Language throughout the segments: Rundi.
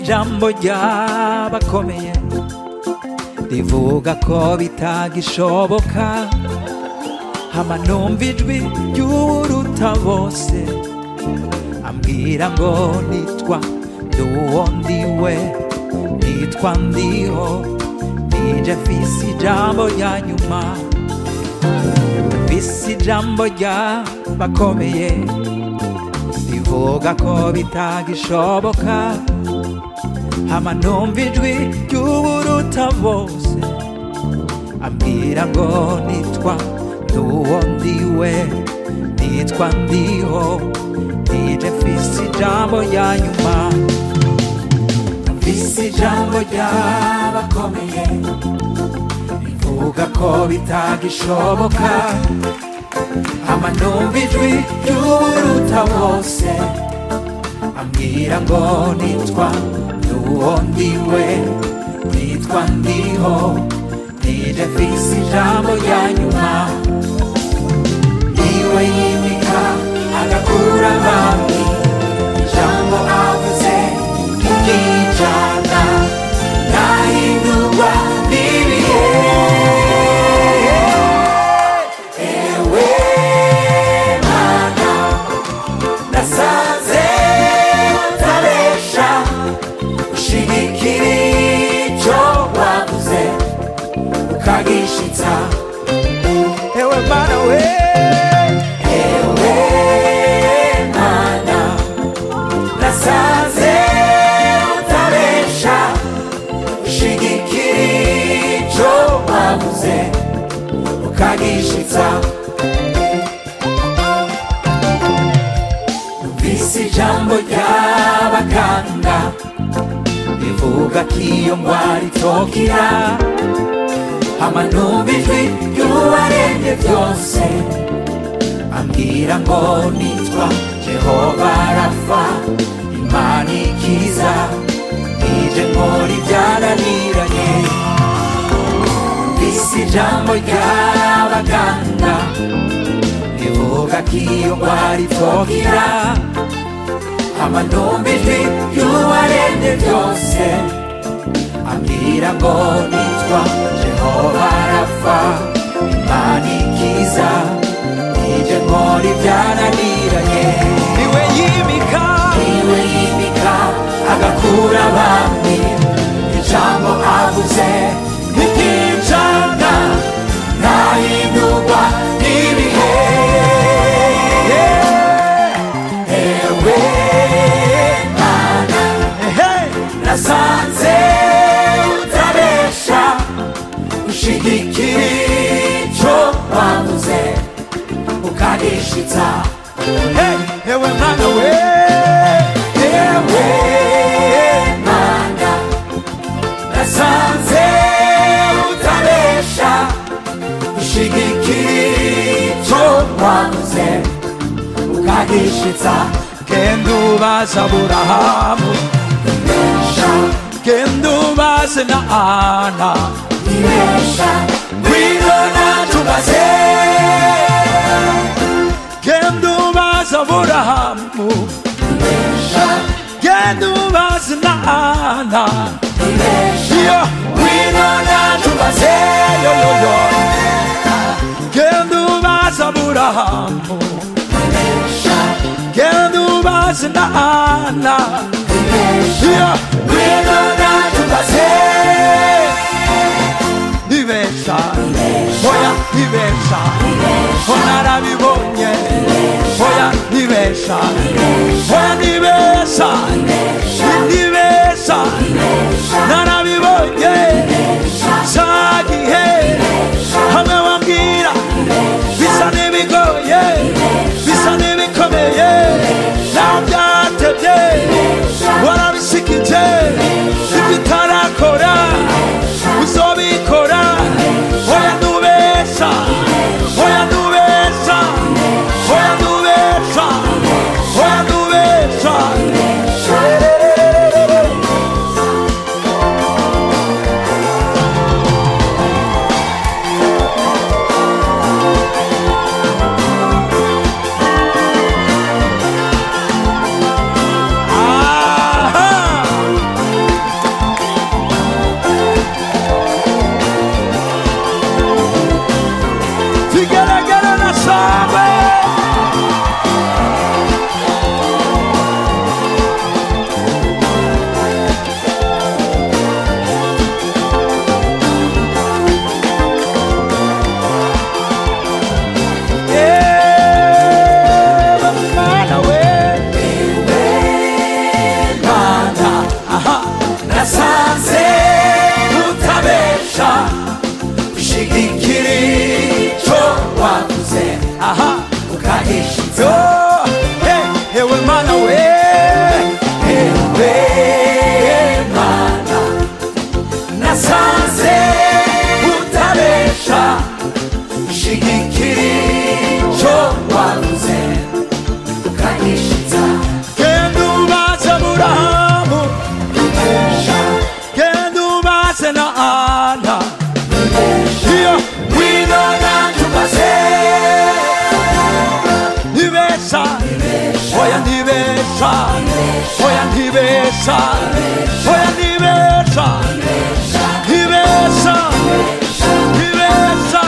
ijambo ry'abakomeye rivuga ko bitagishoboka hama numva ijwi ry'uruta bose ambwira ngo nitwa nduwo ndiwe nitwa ndiho nije mfise ijambo rya nyuma mfise ijambo ry'abakomeye rivuga ko bitagishoboka hama numva ijwi ry'uburuta bose ambwira ngo nitwa nduwo ndiwe nitwa ndiho nije mfise ijambo rya nyuma mfise ijambo ry'abakomeye rivuga ko bitagishoboka hama numva ijwi ry'uburuta bose ambwira ngo nitwa nduwo ndiwe nitwa ndiho nije mfise ijambo rya nyuma iwe yimika agakura abami ijambo avuze ryijana nahindurwa n'ibihe ewe mana nasanze utabesha ushigikira icyo wavuze ukagishitsa ewe mana we ewe mana nasanze utabesha ushigikira icyo wavuze ukagishitsa numvise ijambo ry'abaganga rivuga ko iyo ndwara itokira hama numva ijwi ry'uwaremye byose ambwira ngo nitwa jehova rafa imana ikiza nije nkora ibyananiranye numvise ijambo ry'abaganga rivuga ko iyo ndwara itokira hama numva ijwi ry'uwaremye byose ambwira ngo nitwa jehova rafa imana ikiza nije nkora ibyananiranye niwe yimika niwe yimika agakura abami ijambo avuze ntiryijana ntahindurwa n'ibihe ewe mana nasanze utabesha ushigikira icyo wavuze ukagishitsa Hey, ewe mwana we ewe mana nasanze utabesha ushigikira icyo wavuze ukagishitsa genda ubaza aburahamu ibesha genda ubaze na ana ibesha ngwino natubaze genda ubaze aburahamu ibesha genda ubaze na ana ibesha ngwino natubaze yo yo yo genda ubaze aburahamu genda ubaze na ana ibesha ngwino natubaze ibesha oya ibesha onarabibonye oya ibesha oya nibesha nibesha narabibonye zagihe hamwe wambwira bisa n'ibigoye bisa n'ibikomeye naho byatebye warabisikije ibyo utarakora uzobikora oya nubesha oya nubesha oya nubesha oya nubesha yo eh, ewe mana we ewe mana nasanze utabesha shigikiri cyo wavuze ukanyishitsa genda ubaze burahamu genda ubaze na ana iyo wino nanjye ubaze ntibesha oya ntibesha oya ntibesha oya ntibesha ntibesha ntibesha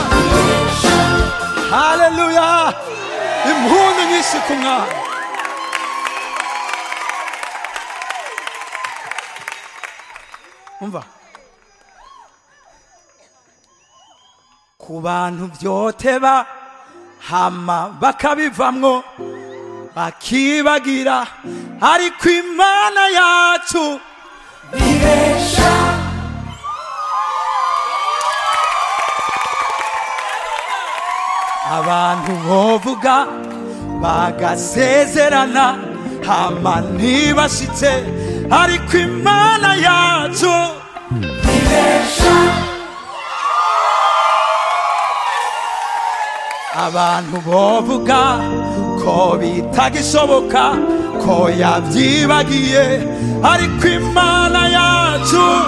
haleluya impundu nyinshi ku mwana umva ku bantu byoteba hama bakabivamwo bakibagira ariko imana yacu ibesha abantu bovuga bagasezerana hama ntibashitse ariko imana yacu ibesha abantu bovuga ko bitagishoboka ko yabyibagiye ariko imana yacu